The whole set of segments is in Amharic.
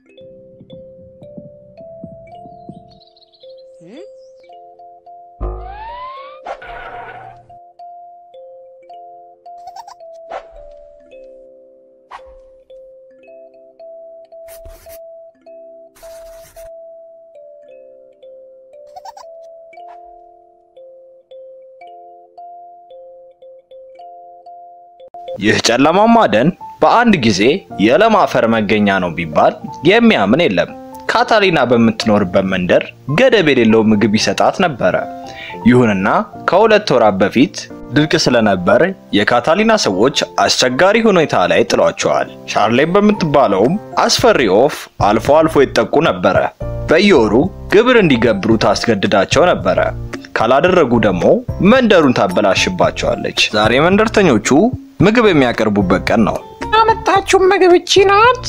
ይህ ጨለማማ ደን በአንድ ጊዜ የለም አፈር መገኛ ነው ቢባል የሚያምን የለም። ካታሊና በምትኖርበት መንደር ገደብ የሌለው ምግብ ይሰጣት ነበረ። ይሁንና ከሁለት ወራት በፊት ድርቅ ስለነበር የካታሊና ሰዎች አስቸጋሪ ሁኔታ ላይ ጥሏቸዋል። ሻርሌን በምትባለውም አስፈሪ ወፍ አልፎ አልፎ ይጠቁ ነበረ። በየወሩ ግብር እንዲገብሩ ታስገድዳቸው ነበረ። ካላደረጉ ደግሞ መንደሩን ታበላሽባቸዋለች። ዛሬ መንደርተኞቹ ምግብ የሚያቀርቡበት ቀን ነው። ያመጣችው ምግብ እቺ ናት።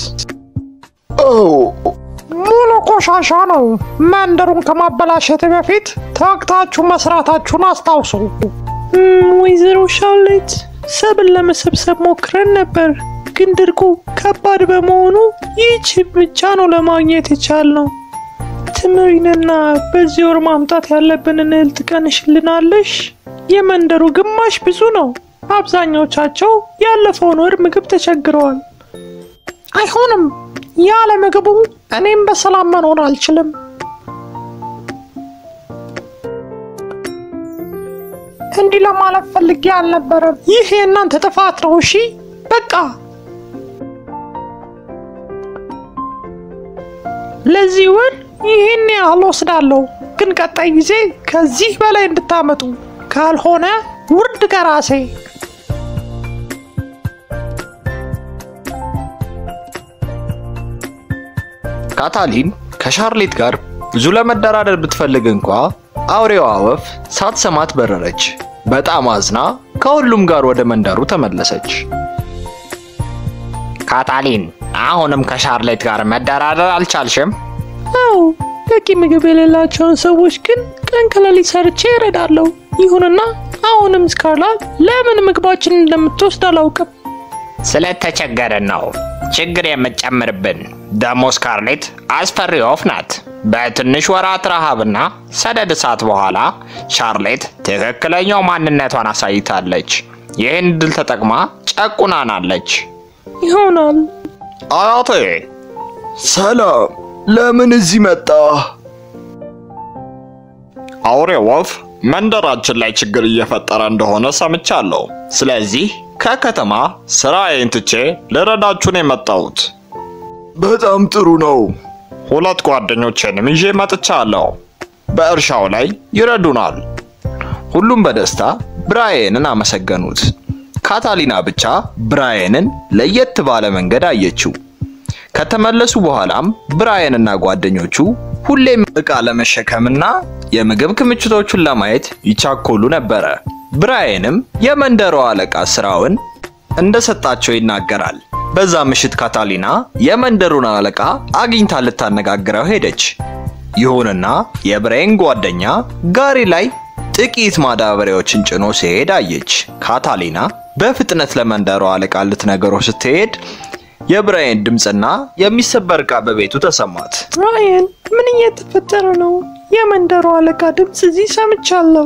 ሙሉ ቆሻሻ ነው። መንደሩን ከማበላሸት በፊት ተግታችሁ መስራታችሁን አስታውሱ። ወይዘሮ ሻርሌት ሰብል ለመሰብሰብ ሞክረን ነበር፣ ግን ድርቁ ከባድ በመሆኑ ይህች ብቻ ነው ለማግኘት የቻልነው። ትምሪንና በዚህ ወር ማምጣት ያለብንን እህል ትቀንሽልናለሽ? የመንደሩ ግማሽ ብዙ ነው። አብዛኛዎቻቸው ያለፈውን ወር ምግብ ተቸግረዋል። አይሆንም። ያለ ምግቡ እኔም በሰላም መኖር አልችልም። እንዲህ ለማለት ፈልጌ አልነበረም። ይህ የእናንተ ጥፋት ነው። እሺ በቃ ለዚህ ወር ይህን ያህል ወስዳለሁ፣ ግን ቀጣይ ጊዜ ከዚህ በላይ እንድታመጡ ካልሆነ ውርድ ከራሴ ካታሊን ከሻርሌት ጋር ብዙ ለመደራደር ብትፈልግ እንኳ አውሬዋ ወፍ ሳትሰማት በረረች። በጣም አዝና ከሁሉም ጋር ወደ መንደሩ ተመለሰች። ካታሊን አሁንም ከሻርሌት ጋር መደራደር አልቻልሽም? አዎ በቂ ምግብ የሌላቸውን ሰዎች ግን ቀን ከሌሊት ሰርቼ እረዳለሁ። ይሁንና አሁንም ስካርላት ለምን ምግባችንን እንደምትወስድ አላውቅም። ስለተቸገርን ነው ችግር የምትጨምርብን። ደሞ ስካርሌት አስፈሪ ወፍ ናት። በትንሽ ወራት ረሃብና ሰደድ እሳት በኋላ ሻርሌት ትክክለኛው ማንነቷን አሳይታለች። ይህን ድል ተጠቅማ ጨቁናናለች። ይሆናል አያቴ ሰላም፣ ለምን እዚህ መጣ? አውሬ ወፍ መንደራችን ላይ ችግር እየፈጠረ እንደሆነ ሰምቻለሁ። ስለዚህ ከከተማ ስራዬን ትቼ ልረዳችሁ ነው የመጣሁት። በጣም ጥሩ ነው። ሁለት ጓደኞቼንም ይዤ መጥቻለሁ። በእርሻው ላይ ይረዱናል። ሁሉም በደስታ ብራየንን አመሰገኑት። ካታሊና ብቻ ብራየንን ለየት ባለ መንገድ አየችው። ከተመለሱ በኋላም ብራየንና ጓደኞቹ ሁሌም ዕቃ ለመሸከምና የምግብ ክምችቶቹን ለማየት ይቻኮሉ ነበረ። ብራየንም የመንደሯ አለቃ ስራውን እንደሰጣቸው ይናገራል። በዛ ምሽት ካታሊና የመንደሩን አለቃ አግኝታ ልታነጋግረው ሄደች። ይሁንና የብራየን ጓደኛ ጋሪ ላይ ጥቂት ማዳበሪያዎችን ጭኖ ሲሄድ አየች። ካታሊና በፍጥነት ለመንደሯ አለቃ ልትነግረው ስትሄድ የብራየን ድምፅና የሚሰበር ዕቃ በቤቱ ተሰማት። ራየን፣ ምን እየተፈጠረ ነው? የመንደሩ አለቃ ድምፅ እዚህ ሰምቻለሁ።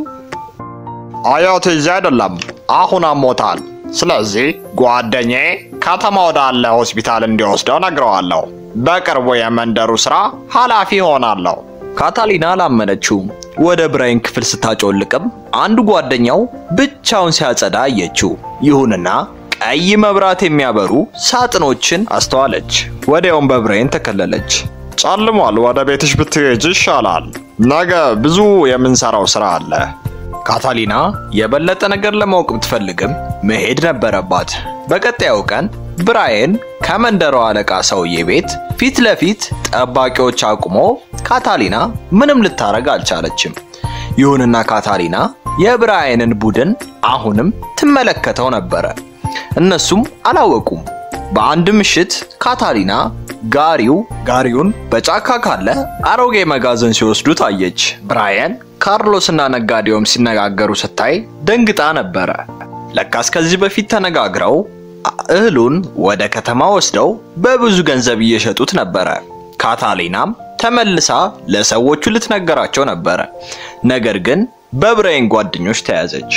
አያቴ እዚህ አይደለም፣ አሁን አሞታል። ስለዚህ ጓደኛዬ ከተማ ወዳለ ሆስፒታል እንዲወስደው ነግረዋለሁ። በቅርቡ የመንደሩ ስራ ኃላፊ ሆናለሁ። ካታሊና አላመነችውም። ወደ ብራይን ክፍል ስታጮልቅም አንዱ ጓደኛው ብቻውን ሲያጸዳ አየችው። ይሁንና ቀይ መብራት የሚያበሩ ሳጥኖችን አስተዋለች። ወዲያውም በብራይን ተከለለች። ጨልሟል፣ ወደ ቤትሽ ብትሄጅ ይሻላል። ነገ ብዙ የምንሰራው ስራ አለ። ካታሊና የበለጠ ነገር ለማወቅ ብትፈልግም መሄድ ነበረባት። በቀጣዩ ቀን ብራየን ከመንደሯ አለቃ ሰውዬ ቤት ፊት ለፊት ጠባቂዎች አቁሞ ካታሊና ምንም ልታረግ አልቻለችም። ይሁንና ካታሊና የብራየንን ቡድን አሁንም ትመለከተው ነበረ። እነሱም አላወቁም። በአንድ ምሽት ካታሊና ጋሪው ጋሪውን በጫካ ካለ አሮጌ መጋዘን ሲወስዱት አየች። ብራየን ካርሎስና ነጋዴውም ሲነጋገሩ ስታይ ደንግጣ ነበረ። ለካስ ከዚህ በፊት ተነጋግረው እህሉን ወደ ከተማ ወስደው በብዙ ገንዘብ እየሸጡት ነበረ። ካታሊናም ተመልሳ ለሰዎቹ ልትነገራቸው ነበረ። ነገር ግን በብራይን ጓደኞች ተያዘች።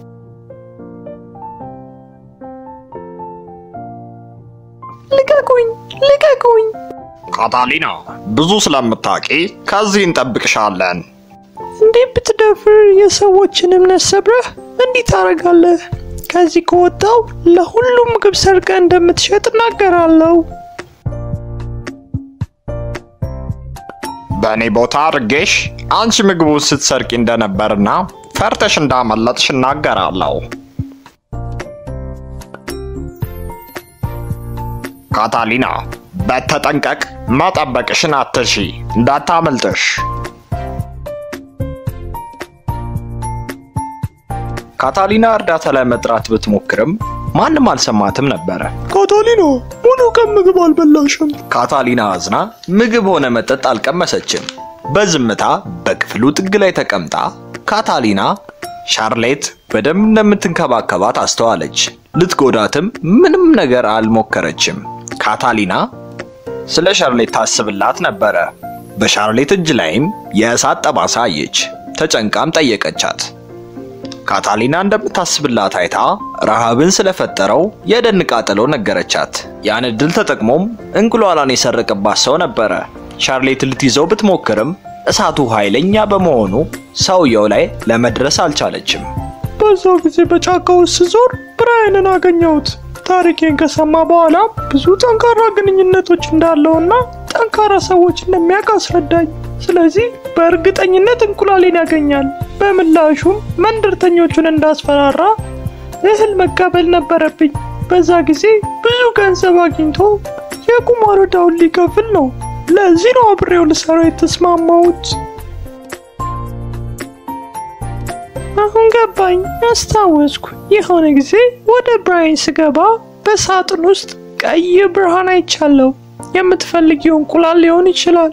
ልቀቁኝ! ልቀቁኝ! ካታሊና ብዙ ስለምታውቂ ከዚህ እንጠብቅሻለን። እንዴት ብትደፍር የሰዎችን እምነት ሰብረህ እንዲህ ታደርጋለህ? ከዚህ ከወጣው ለሁሉም ምግብ ሰርቀ እንደምትሸጥ እናገራለሁ። በእኔ ቦታ አድርጌሽ አንቺ ምግቡን ስትሰርቂ እንደነበርና ፈርተሽ እንዳመለጥሽ እናገራለሁ። ካታሊና በተጠንቀቅ መጠበቅሽን አትርሺ፣ እንዳታመልጥሽ። ካታሊና እርዳታ ለመጥራት ብትሞክርም ማንም አልሰማትም ነበረ። ካታሊና ሙሉ ቀን ምግብ አልበላሽም። ካታሊና አዝና ምግብ ሆነ መጠጥ አልቀመሰችም። በዝምታ በክፍሉ ጥግ ላይ ተቀምጣ ካታሊና ሻርሌት በደንብ እንደምትንከባከባት አስተዋለች። ልትጎዳትም ምንም ነገር አልሞከረችም። ካታሊና ስለ ሻርሌት ታስብላት ነበረ። በሻርሌት እጅ ላይም የእሳት ጠባሳ አየች። ተጨንቃም ጠየቀቻት። ካታሊና እንደምታስብላት አይታ ረሃብን ስለፈጠረው የደን ቃጠሎ ነገረቻት። ያን እድል ተጠቅሞም እንቁላሏን የሰረቀባት ሰው ነበረ። ሻርሌት ልትይዘው ብትሞክርም እሳቱ ኃይለኛ በመሆኑ ሰውየው ላይ ለመድረስ አልቻለችም። በዛው ጊዜ በጫካ ውስጥ ስዞር ብራይንን አገኘሁት። ታሪኬን ከሰማ በኋላ ብዙ ጠንካራ ግንኙነቶች እንዳለውና ጠንካራ ሰዎች እንደሚያውቅ አስረዳኝ። ስለዚህ በእርግጠኝነት እንቁላሌን ያገኛል። በምላሹም መንደርተኞቹን እንዳስፈራራ እህል መቀበል ነበረብኝ። በዛ ጊዜ ብዙ ገንዘብ አግኝቶ የቁማር ዕዳውን ሊከፍል ነው። ለዚህ ነው አብሬው ልሰራ የተስማማሁት። አሁን ገባኝ፣ አስታወስኩ። የሆነ ጊዜ ወደ ብራይን ስገባ በሳጥን ውስጥ ቀይ ብርሃን አይቻለሁ። የምትፈልጊው እንቁላል ሊሆን ይችላል።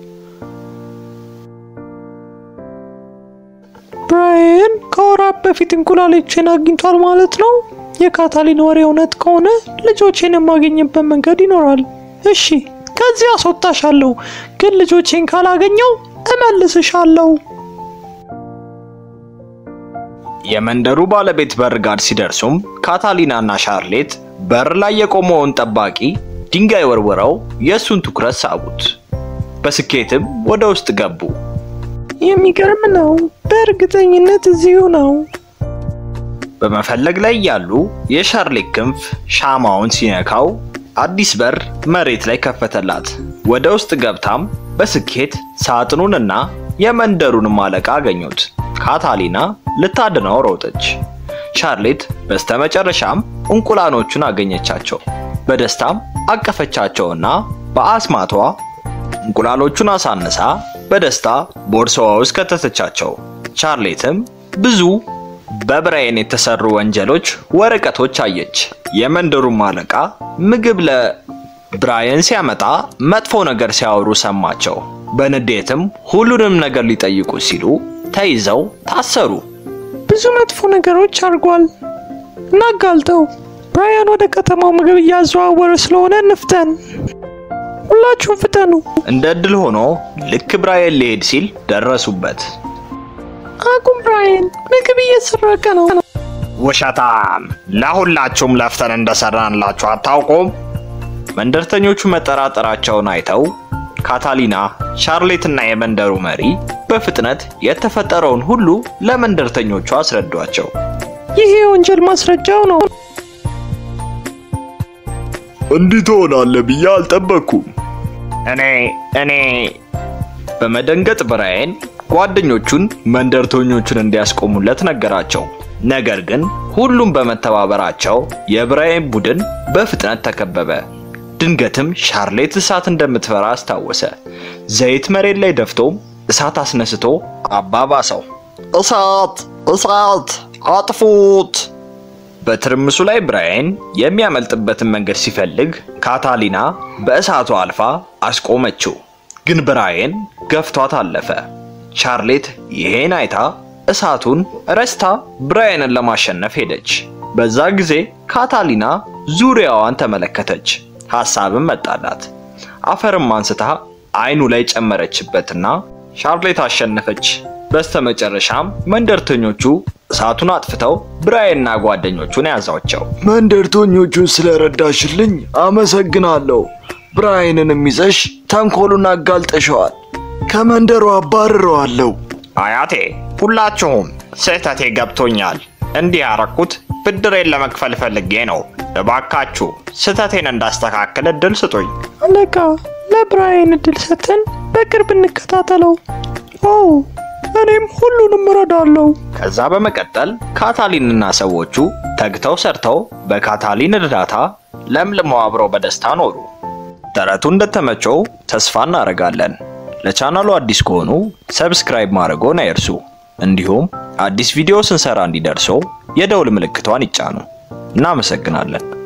ብራይን ከወራት በፊት እንቁላሎችን አግኝቷል ማለት ነው። የካታሊን ወሬ እውነት ከሆነ ልጆቼን የማገኝበት መንገድ ይኖራል። እሺ፣ ከዚህ አስወጣሻለሁ፣ ግን ልጆቼን ካላገኘው እመልስሻለሁ። የመንደሩ ባለቤት በር ጋር ሲደርሱም ካታሊናና ሻርሌት በር ላይ የቆመውን ጠባቂ ድንጋይ ወርውረው የእሱን ትኩረት ሳቡት። በስኬትም ወደ ውስጥ ገቡ። የሚገርም ነው። በእርግጠኝነት እዚሁ ነው። በመፈለግ ላይ ያሉ የሻርሌት ክንፍ ሻማውን ሲነካው አዲስ በር መሬት ላይ ከፈተላት። ወደ ውስጥ ገብታም በስኬት ሳጥኑንና የመንደሩንም አለቃ አገኙት። ካታሊና ልታድነው ሮጠች። ሻርሌት በስተመጨረሻም እንቁላሎቹን አገኘቻቸው። በደስታም አቀፈቻቸውና በአስማቷ እንቁላሎቹን አሳንሳ በደስታ ቦርሳዋ ውስጥ ከተተቻቸው። ቻርሌትም ብዙ በብራይን የተሰሩ ወንጀሎች ወረቀቶች አየች። የመንደሩም አለቃ ምግብ ለብራይን ሲያመጣ መጥፎ ነገር ሲያወሩ ሰማቸው። በንዴትም ሁሉንም ነገር ሊጠይቁ ሲሉ ተይዘው ታሰሩ። ብዙ መጥፎ ነገሮች አድርጓል። እናጋልጠው። ብራያን ወደ ከተማው ምግብ እያዘዋወረ ስለሆነ እንፍጠን። ሁላችሁም ፍጠኑ። እንደ እድል ሆኖ ልክ ብራየን ሊሄድ ሲል ደረሱበት። አቁም ብራያን፣ ምግብ እየሰረቀ ነው። ውሸታም! ለሁላችሁም ለፍተን እንደሰራንላችሁ አታውቁም? መንደርተኞቹ መጠራጠራቸውን አይተው ካታሊና፣ ሻርሌትና የመንደሩ መሪ በፍጥነት የተፈጠረውን ሁሉ ለመንደርተኞቹ አስረዷቸው። ይህ የወንጀል ማስረጃው ነው። እንዲህ ትሆናለህ ብዬ አልጠበቅኩም። እኔ እኔ በመደንገጥ ብራየን ጓደኞቹን መንደርተኞቹን እንዲያስቆሙለት ነገራቸው። ነገር ግን ሁሉም በመተባበራቸው የብራየን ቡድን በፍጥነት ተከበበ። ድንገትም ሻርሌት እሳት እንደምትፈራ አስታወሰ። ዘይት መሬት ላይ ደፍቶም እሳት አስነስቶ አባባሰው። እሳት! እሳት! አጥፉት! በትርምሱ ላይ ብራየን የሚያመልጥበትን መንገድ ሲፈልግ ካታሊና በእሳቱ አልፋ አስቆመችው። ግን ብራየን ገፍቷት አለፈ። ቻርሌት ይሄን አይታ እሳቱን ረስታ ብራየንን ለማሸነፍ ሄደች። በዛ ጊዜ ካታሊና ዙሪያዋን ተመለከተች። ሐሳብም መጣላት። አፈርም አንስታ አይኑ ላይ ጨመረችበትና ሻርሌት አሸነፈች። በስተመጨረሻም መንደርተኞቹ እሳቱን አጥፍተው ብራይንና ጓደኞቹን ያዛቸው። መንደርተኞቹን ስለረዳሽልኝ አመሰግናለሁ። ብራይንንም ይዘሽ ተንኮሉን አጋልጠሸዋል። ከመንደሩ አባርረዋለሁ። አያቴ ሁላችሁም ስህተቴ ገብቶኛል። እንዲህ ያረኩት ብድሬን ለመክፈል ፈልጌ ነው። እባካችሁ ስህተቴን እንዳስተካክል እድል ስጡኝ። አለቃ ለብራይን እድል ሰጥተን በቅርብ እንከታተለው። ኦ እኔም ሁሉንም እረዳለሁ። ከዛ በመቀጠል ካታሊንና ሰዎቹ ተግተው ሰርተው በካታሊን እርዳታ ለምልመው አብረው በደስታ ኖሩ። ተረቱ እንደተመቸው ተስፋ እናደርጋለን። ለቻናሉ አዲስ ከሆኑ ሰብስክራይብ ማድረግዎን አይርሱ። እንዲሁም አዲስ ቪዲዮ ስንሰራ እንዲደርሰው የደውል ምልክቷን ይጫኑ። እናመሰግናለን።